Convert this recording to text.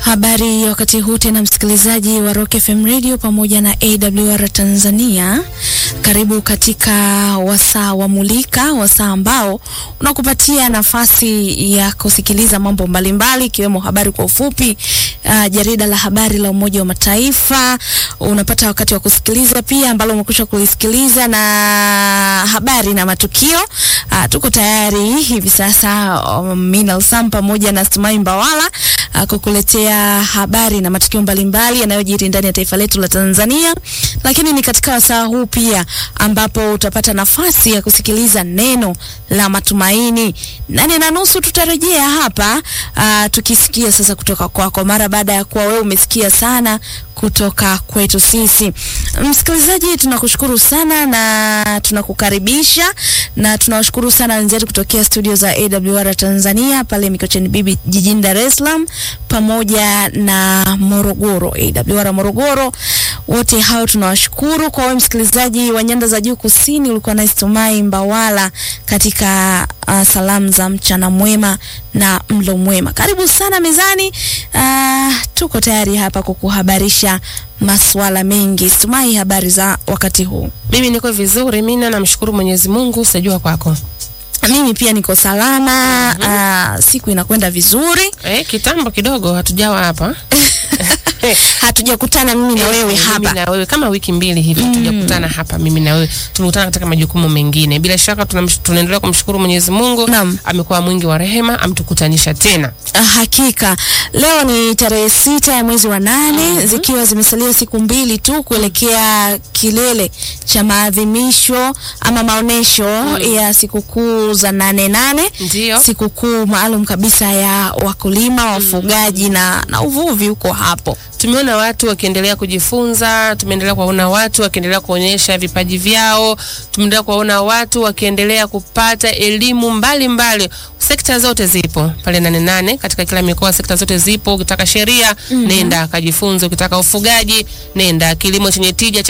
Habari ya wakati huu tena, msikilizaji wa Rock FM Radio pamoja na AWR Tanzania, karibu katika wasaa wa Mulika, wasaa ambao unakupatia nafasi ya kusikiliza mambo mbalimbali ikiwemo habari kwa ufupi, uh, jarida la habari la Umoja wa Mataifa unapata wakati wa kusikiliza pia, ambalo umekwisha kulisikiliza na habari na matukio. Uh, tuko tayari hivi sasa, um, Minal Sam pamoja na Stumai Mbawala uh, kukuletea habari na matukio mbalimbali yanayojiri ndani ya taifa letu la Tanzania, lakini ni katika wasaa huu pia ambapo utapata nafasi ya kusikiliza neno la matumaini. Nane na nusu tutarejea hapa uh, tukisikia sasa kutoka kwako, mara baada ya kuwa wewe umesikia sana kutoka kwetu sisi. Msikilizaji, tunakushukuru sana na tunakukaribisha na tunawashukuru sana wenzetu kutokea studio za AWR Tanzania pale Mikocheni Bibi jijini Dar es Salaam pamoja na Morogoro, AWR Morogoro. Wote hao tunawashukuru. Kwa wewe msikilizaji wa nyanda za juu kusini, ulikuwa na Istumai Mbawala katika uh, salamu za mchana mwema na mlo mwema. Karibu sana mezani. Uh, tuko tayari hapa kukuhabarisha masuala mengi. Stumai, habari za wakati huu? Mimi niko vizuri, mimi namshukuru Mwenyezi Mungu, sijua kwako. Mimi pia niko salama. mm -hmm. Uh, siku inakwenda vizuri. Eh, kitambo kidogo hatujawa hapa hatujakutana mimi na wewe Eh, hapa mimi na wewe kama wiki mbili hivi hatujakutana hapa mimi na wewe tumekutana katika majukumu mengine bila shaka tunamsh- tunaendelea kumshukuru Mwenyezi Mungu Naam. amekuwa mwingi wa rehema ametukutanisha tena Ah, Hakika leo ni tarehe sita ya mwezi wa nane zikiwa zimesalia siku mbili tu kuelekea kilele cha maadhimisho ama maonesho ya sikukuu za nane nane, Ndio. sikukuu maalum kabisa ya wakulima, wafugaji na, na uvuvi huko hapo. tumeona watu wakiendelea kujifunza, tumeendelea kuwaona watu wakiendelea kuonyesha vipaji vyao, tumeendelea kuwaona watu wakiendelea kupata elimu mbalimbali. Sekta zote zipo pale Nane Nane, katika kila mikoa sekta zote zipo. Ukitaka sheria nenda kajifunze, ukitaka ufugaji nenda, kilimo chenye tija cha